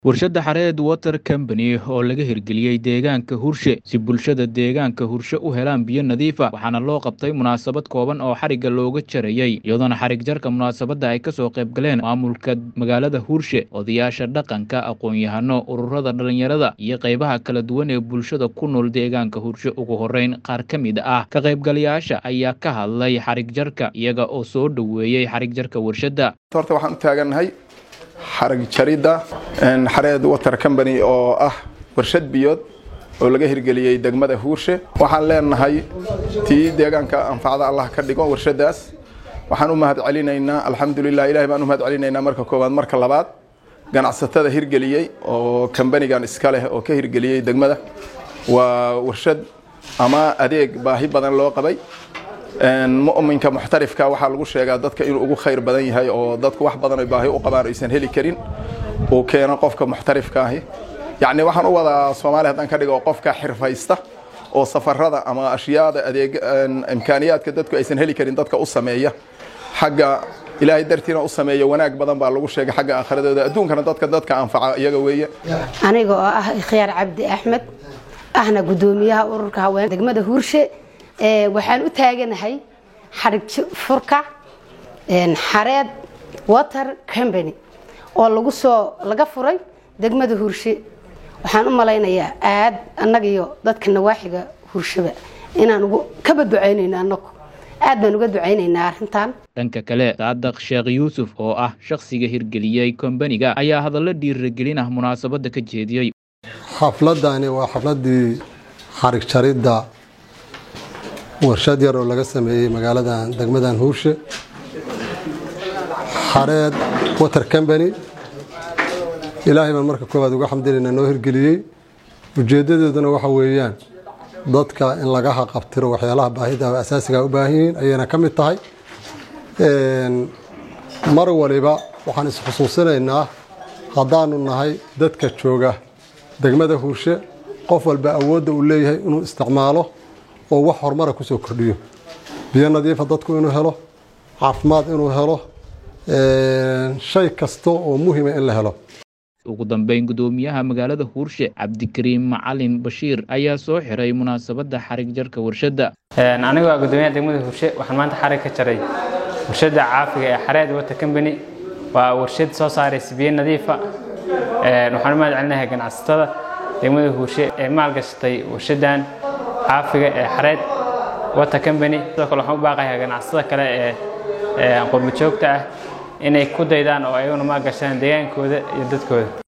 warshadda xareed water company oo laga hirgeliyey deegaanka hurshe si bulshada deegaanka hurshe u helaan biyo nadiifa waxaana loo qabtay munaasabad kooban oo xarigga looga jarayey iyadoona xarig jarka munaasabadda ay kasoo qayb galeen maamulka magaalada hurshe odayaasha dhaqanka aqoon-yahano ururada dhallinyarada iyo qaybaha kala duwan ee bulshada ku nool deegaanka hurshe ugu horeyn qaar ka mid ah ka qaybgalayaasha ayaa ka hadlay xarig jarka iyaga oo soo dhoweeyey xarig jarka warshadda horta waxaan u taagannahay xarag jaridda xareed water company oo ah warshad biyood oo laga hirgeliyey degmada huurshe waxaan leenahay tii deegaanka anfacda allah ka dhigo warshadaas waxaan u mahad celinaynaa alxamdulilah ilahay baan u mahad celinaynaa marka koowaad marka labaad ganacsatada hirgeliyey oo kambanigan iska leh oo ka hirgeliyey degmada waa warshad ama adeeg baahi badan loo qabay mu'minka muxtarifka waxaa lagu sheegaa dadka inuu ugu khayr badan yahay oo dadku wax badan ay baahi u qabaan aysan heli karin uu keeno qofka muxtarifka ahi yacni waxaan u wadaa soomaali haddaan ka dhigo qofka xirfaysta oo safarada ama ashyaada adeeg imkaaniyaadka dadku aysan heli karin dadka u sameeya xagga ilaahay dartiina u sameeya wanaag badan baa lagu sheegay xagga aakhiradooda adduunkana dadka dadka anfaca iyaga weeye aniga oo ah ikhyaar cabdi axmed ahna guddoomiyaha ururka haween degmada huurshe waxaan u taaganahay xarig furka xareed water company oo lagu soo laga furay degmada hurshe waxaan u malaynayaa aad annaga iyo dadka nawaaxiga hurshaba inaan ugu kaba ducaynayno annagu aad baan uga ducaynaynaa arrintan dhanka kale saadaq sheekh yuusuf oo ah shakhsiga hirgeliyey kombaniga ayaa hadallo dhiiragelin ah munaasabadda ka jeediyey xafladani waa xafladii xarig jaridda warshad yar oo laga sameeyey magaaladan degmadan huurshe xareed water company ilaahay baan marka koowaad uga xamdinaynaa noo hirgeliyey ujeeddadooduna waxa weeyaan dadka in laga haqabtiro waxyaalaha baahida asaasiga u baahan yihiin ayayna ka mid tahay mar waliba waxaan isxusuusinaynaa haddaanu nahay dadka jooga degmada huurshe qof walba awoodda uu leeyahay inuu isticmaalo oo wax horumara kusoo kordhiyo biyo nadiifa dadku inuu helo caafimaad inuu helo shay kasta oo muhima in la helo ugu dambeyn guddoomiyaha magaalada huurshe cabdikariim macalin bashiir ayaa soo xiray munaasabadda xarig jarka warshadda anigu waa guddoomiyaha degmada huurshe waxaan maanta xarig ka jaray warshadda caafiga ee xareed water company waa warshad soo saaraysa biyo nadiifa waxaan u mahad celinahay ganacsatada degmada huurshe ee maalgashatay warshadan caafiga ee xareed water company sidoo kale waxaan u baaqayaa ganacsatada kale ee qurbo joogta ah inay ku daydaan oo ayaguna maalgashadaan deegaankooda iyo dadkooda